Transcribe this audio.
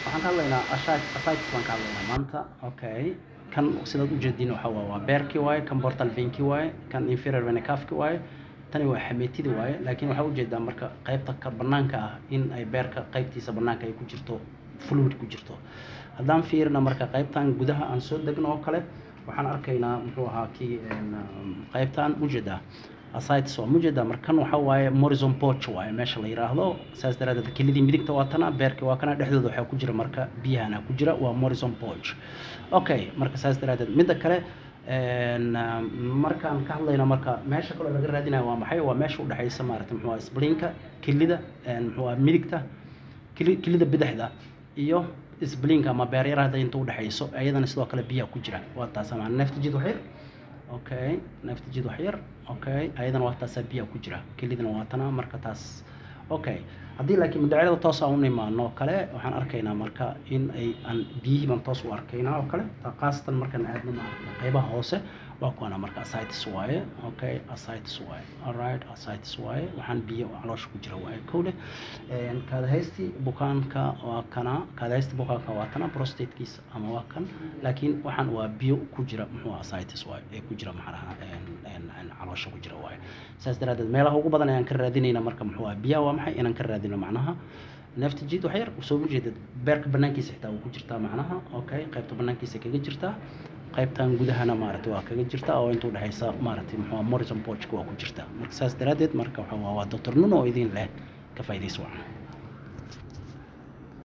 waxaan ka hadlaynaa ascites baan ka hadlaynaa maanta okay kan sidaad ujeediin waxa waa waa beerkii waaye kan portal veinkii waaye kan inferior vena cafki waaye tani waa xameetidii waaye laakiin waxaa ujeedaa marka qaybta ka banaanka ah in ay beerka qaybtiisa banaanka ay ku jirto fluid ku jirto haddaan fiirina marka qaybtan gudaha aan soo degno oo kale waxaan arkaynaa muxuu ahaa kii qaybtan ujeedaa asites waa mujeedaa markan waxa waaye morrison poch waaye meesha la yiraahdo saas daraadeed kelidii midigta waa tana beerkii waa kana dhexdooda waxaa ku jira marka biyahana ku jira waa morrison poch okay marka saas daraadeed midda kale markaan ka hadlayno marka meesha kaloo laga raadinayo waa maxay waa meesha udhexaysa maarata muxuu ahaa splinka kelida muxuu ahaa midigta kelida bidixda iyo splinka ama beeryarahda inta udhexayso iyadana sidoo kale biyaha ku jira waa taas ama neefta jid waxyar okay neefta jid waxyar okay ayadana waa taasaa biyaha ku jira kelidana waa tana marka taas okay haddii laakiin madacyada toos aan u imaano oo kale waxaan arkaynaa marka in ay aan biyihii baan toos u arkaynaa oo kale khaasatan markaan aadno maarata qaybaha hoose waa kuwana marka asitis waaye okay asitis waaye alright asitis waaye waxaan biyo caloosha ku jira waaye kowle kaadahaysti bukaanka waa kana kaadahaysti bukaanka waa tana prostatekiisa ama waa kan laakiin waxaan waa biyo ku jira muxuu asitis waaye ee ku jira maxaraha caloosha ku jira waaye saas daraadeed meelaha ugu badan ayaan ka raadinayna marka muxuu ah biyaha waa maxay inaan ka raadino macnaha neefta jid wax yar soo ujeedad beerka banaankiisa xitaa wuu ku jirtaa macnaha okay qaybta banaankiisa kaga jirtaa qaybtan gudahana maaragtay waa kaga jirta oo inta udhexaysa maaragtay muxuu morrison pochka waa ku jirta marka saas daraadeed marka waxa waa doctor nuno oo idin leh ka faa'iidayso wacan